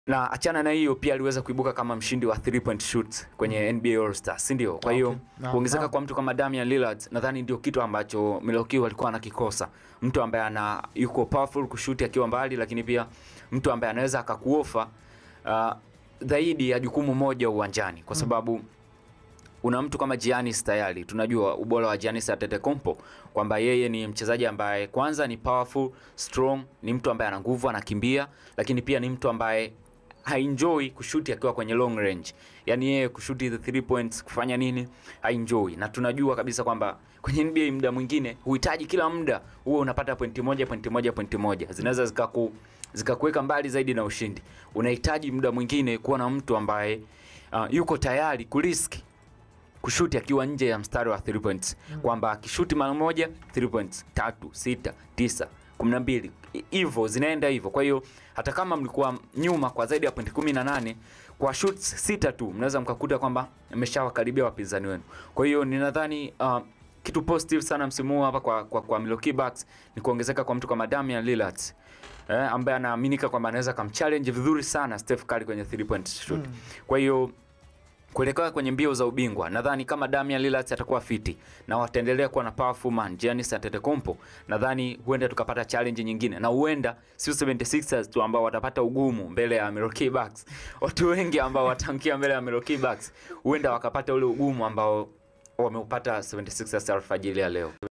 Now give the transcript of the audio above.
na achana na hiyo pia aliweza kuibuka kama mshindi wa 3 point shoot kwenye NBA All Star, si ndio? Kwa hiyo Okay. Naam, kuongezeka naam. kwa mtu kama Damian Lillard nadhani ndio kitu ambacho Milwaukee walikuwa anakikosa, mtu ambaye ana yuko powerful kushuti akiwa mbali, lakini pia mtu ambaye anaweza akakuofa uh, zaidi ya jukumu moja uwanjani, kwa sababu una mtu kama Giannis tayari tunajua ubora wa Giannis Antetokounmpo kwamba yeye ni mchezaji ambaye kwanza ni powerful, strong, ni mtu ambaye ana nguvu, anakimbia, lakini pia ni mtu ambaye haenjoy kushuti akiwa kwenye long range. Yaani yeye kushuti the three points kufanya nini? Haenjoy. Na tunajua kabisa kwamba kwenye NBA muda mwingine huhitaji kila muda huwe unapata pointi moja, pointi moja, pointi moja. Zinaweza zikaku zikakuweka mbali zaidi na ushindi. Unahitaji muda mwingine kuwa na mtu ambaye uh, yuko tayari kuriski kushuti akiwa nje ya mstari wa 3 points kwamba akishuti mara moja 3 points tatu sita tisa kumi na mbili hivyo zinaenda hivyo. Kwa hiyo hata kama mlikuwa nyuma kwa zaidi ya pointi kumi na nane kwa shoots sita tu mnaweza mkakuta kwamba mmeshawakaribia wapinzani wenu. Kwa hiyo ninadhani uh, kitu positive sana msimu huu hapa kwa, kwa, kwa Milwaukee Bucks ni kuongezeka kwa mtu kama Damian Lillard eh, ambaye anaaminika kwamba anaweza kumchallenge vizuri sana Steph Curry kwenye 3 point shoot. Kwa hiyo kuelekea kwenye mbio za ubingwa nadhani kama Damian Lillard atakuwa fiti na wataendelea kuwa na powerful man Giannis Antetokounmpo, nadhani huenda tukapata challenge nyingine, na huenda sio 76ers tu ambao watapata ugumu mbele ya Milwaukee Bucks. Watu wengi ambao watankia mbele ya Milwaukee Bucks huenda wakapata ule ugumu ambao wameupata 76ers alfajiri ya leo.